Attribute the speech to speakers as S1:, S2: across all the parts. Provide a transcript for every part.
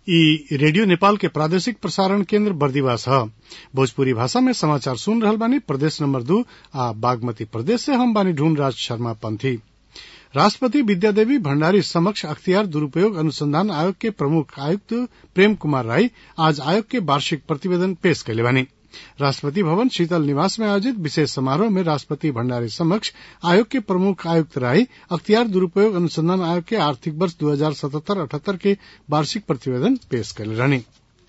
S1: इ रेडियो नेपाल के प्रादेशिक प्रसारण केन्द्र बर्दिवास ह भोजपुरी भाषा में समाचार सुन रहल बानी प्रदेश नंबर दू आ बागमती प्रदेश से हम बानी ढूंढ राज शर्मा पंथी राष्ट्रपति विद्यादेवी भण्डारी समक्ष अख्तियार दुरूपयोग अनुसंधान आयोग के प्रमुख आयुक्त प्रेम कुमार राई आज आयोग के वार्षिक प्रतिवेदन पेश कैले बानी राष्ट्रपति भवन शीतल निवास में आयोजित विशेष समारोह में राष्ट्रपति भण्डारी समक्ष आयोग के प्रमुख आयुक्त राई अख्तियार दुरूपयोग अनुसंधान आयोग के आर्थिक वर्ष दू हजार सतहत्तर अठहत्तर के वार्षिक प्रतिवेदन पेश कैले रहनी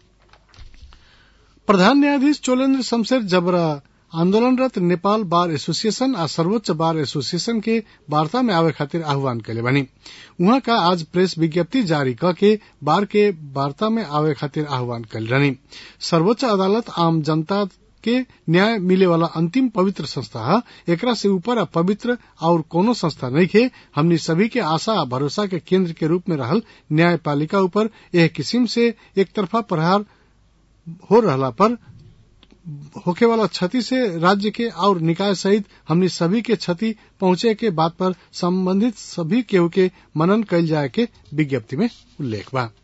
S1: प्रधान न्यायाधीश चोलेन्द्र शमशेर जबरा आन्दोलनरत नेपाल बार एसोसिएशन आ सर्वोच्च बार एसोसिएशन के वार्ता में आवे खातिर आह्वान कैले बानी उहाँ का आज प्रेस विज्ञप्ति जारी क के बार के वार्ता में आवे खातिर आह्वान कैल रहनी सर्वोच्च अदालत आम जनता के न्याय मिले वाला अंतिम पवित्र संस्था है एकरा से ऊपर आ पवित्र और कोनो संस्था नहीं खे हमनी सभी के आशा आ भरोसा के केंद्र के रूप में रहल न्यायपालिका ऊपर यह किस्म से एक तरफा प्रहार हो रहला पर होखे वाला क्षति से राज्य के और निकाय सहित हमनी सभी के क्षति पहुंचे के बात पर संबंधित सभी केहू के मनन कैल जाए के विज्ञप्ति में उल्लेख बा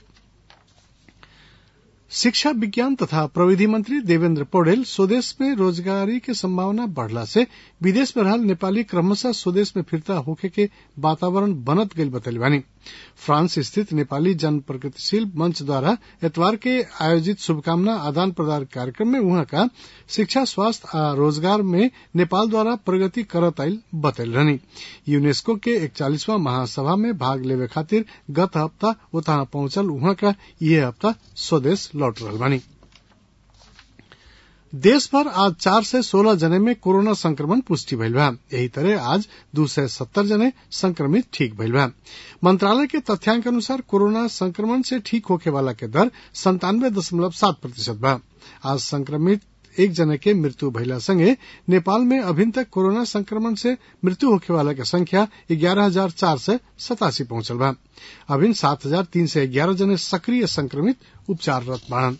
S1: शिक्षा विज्ञान तथा प्रविधि मंत्री देवेन्द्र पौडेल स्वदेश में रोजगारी के संभावना बढ़ला से विदेश में रहल नेपाली क्रमशः स्वदेश में फिरता होखे के वातावरण बनत गईल बतैले बानी फ्रांस स्थित नेपाली जन प्रगतिशील मंच द्वारा एतवार के आयोजित शुभकामना आदान प्रदान कार्यक्रम में उहाँ का शिक्षा स्वास्थ्य आ रोजगार में नेपाल द्वारा प्रगति करत आईल बतैल रहनी यूनेस्को के इकचालीसवां महासभा में भाग लेवे खातिर गत हफ्ता उतहा पहुंचल उहाँ का यह हफ्ता स्वदेश लौट रहल बानी देश भर आज चार से सोलह जने में कोरोना संक्रमण पुष्टि भइल बा यही तरह आज दू सय सत्तर जने संक्रमित ठीक भइल बा मंत्रालय के तथ्यांक अनुसार कोरोना संक्रमण से ठीक होखे वाला के दर संतानवे दशमलव सात प्रतिशत बा आज संक्रमित एक जने के मृत्यु भइला संगे नेपाल में अभी तक कोरोना संक्रमण से मृत्यु होखे वाला के संख्या ग्यारह हजार चार सय सतासी पहुंचल बा अभी सात हजार तीन सय ग्यारह जने सक्रिय संक्रमित उपचाररत बाड़न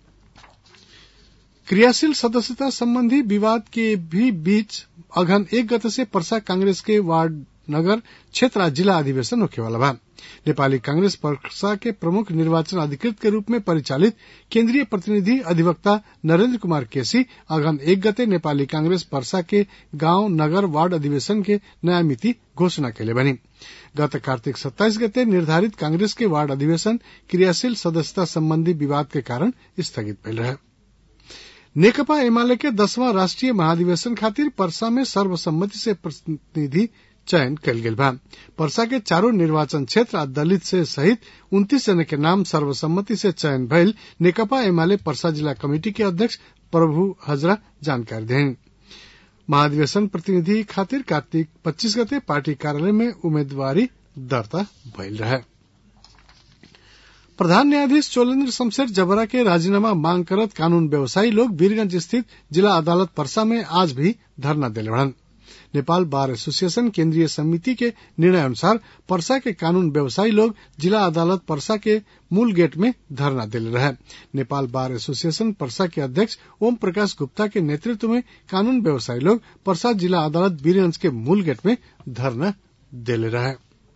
S1: क्रियाशील सदस्यता संबंधी विवाद के भी बीच अघन एक गते से परसा कांग्रेस के वार्ड नगर क्षेत्र जिला अधिवेशन होखे वाला बा नेपाली कांग्रेस परसा के प्रमुख निर्वाचन अधिकृत के रूप में परिचालित केंद्रीय प्रतिनिधि अधिवक्ता नरेंद्र कुमार केसी अघन एक गते नेपाली कांग्रेस परसा के गांव नगर वार्ड अधिवेशन के नया मिति घोषणा कैले बनी गत कार्तिक सत्ताईस गते निर्धारित कांग्रेस के वार्ड अधिवेशन क्रियाशील सदस्यता संबंधी विवाद के कारण स्थगित भइल रहे नेकपा एमाले के दसवां राष्ट्रीय महाधिवेशन खातिर परसा में सर्वसम्मति से प्रतिनिधि चयन कल गेल बा परसा के चारों निर्वाचन क्षेत्र आ दलित से सहित उन्तीस जने के नाम सर्वसम्मति से चयन भइल नेकपा एमाले परसा जिला कमेटी के अध्यक्ष प्रभु हजरा जानकारी दें महाधिवेशन प्रतिनिधि खातिर कार्तिक 25 गते पार्टी कार्यालय में उम्मीदवारी दर्ता भइल रहे प्रधान न्यायाधीश चोलेन्द्र शमशेर जबरा के राजीनामा मांग करत कानून व्यवसायी लोग वीरगंज स्थित जिला अदालत परसा में आज भी धरना दिले बढ़न नेपाल बार एसोसिएशन केंद्रीय समिति के निर्णय अनुसार परसा के कानून व्यवसायी लोग जिला अदालत परसा के मूल गेट में धरना दिले रहे नेपाल बार एसोसिएशन परसा के अध्यक्ष ओम प्रकाश गुप्ता के नेतृत्व में कानून व्यवसायी लोग परसा जिला अदालत वीरगंज के मूल गेट में धरना दिले रहे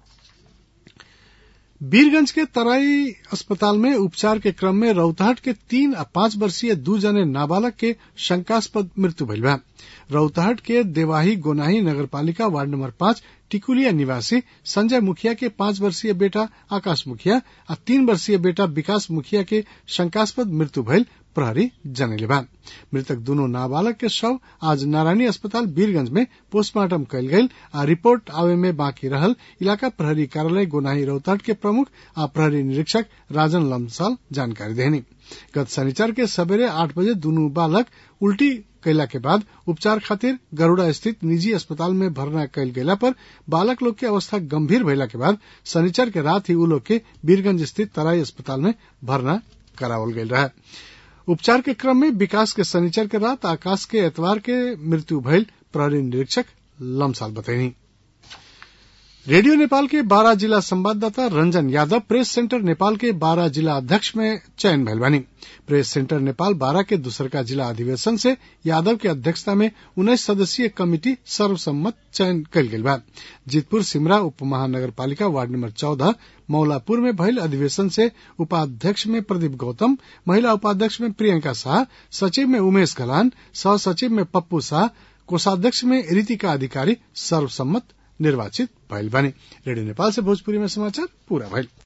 S1: वीरगंज के तराई अस्पताल में उपचार के क्रम में रौतहट के तीन आ पांच वर्षीय दू जने नाबालक के शंकास्पद मृत्यु भइल बा रौतहट के देवाही गोनाही नगरपालिका वार्ड नंबर पांच टिकुलिया निवासी संजय मुखिया के पांच वर्षीय बेटा आकाश मुखिया आ तीन वर्षीय बेटा विकास मुखिया के शंकास्पद मृत्यु भइल प्रहरी जनैले बा मृतक दोनों नाबालक के शव आज नारायणी अस्पताल वीरगंज में पोस्टमार्टम कयल गेल आ रिपोर्ट आवे में बाकी रहल इलाका प्रहरी कार्यालय गोनाही रौतहट के प्रमुख आ प्रहरी निरीक्षक राजन लम्साल जानकारी देनी गत शनिचर के सवेरे आठ बजे दोनों बालक उल्टी कैला के बाद उपचार खातिर गरुड़ा स्थित निजी अस्पताल में भर्ना कैल गेला पर बालक लोग के अवस्था गंभीर भइला के बाद शनिचर के रात ही उ लोग के वीरगंज स्थित तराई अस्पताल में भर्ना करावल गयल रहे उपचार के क्रम में विकास के शनिचर के रात आकाश के एतवार के मृत्यु भइल प्रहरी निरीक्षक लमसाल बतैनी रेडियो नेपाल के बारह जिला संवाददाता रंजन यादव प्रेस सेंटर नेपाल के बारह जिला अध्यक्ष में चयन भइल बानी प्रेस सेंटर नेपाल बारह के दूसरका जिला अधिवेशन से यादव के अध्यक्षता में उन्नीस सदस्यीय कमिटी सर्वसम्मत चयन कल गेल बा जीतपुर सिमरा उप महानगर पालिका वार्ड नंबर चौदह मौलापुर में भइल अधिवेशन से उपाध्यक्ष में प्रदीप गौतम महिला उपाध्यक्ष में प्रियंका शाह सचिव में उमेश गलान सह सचिव में पप्पू शाह कोषाध्यक्ष में रीतिका अधिकारी सर्वसम्मत निर्वाचित भइल बानी रेडियो नेपाल से भोजपुरी में समाचार पूरा भइल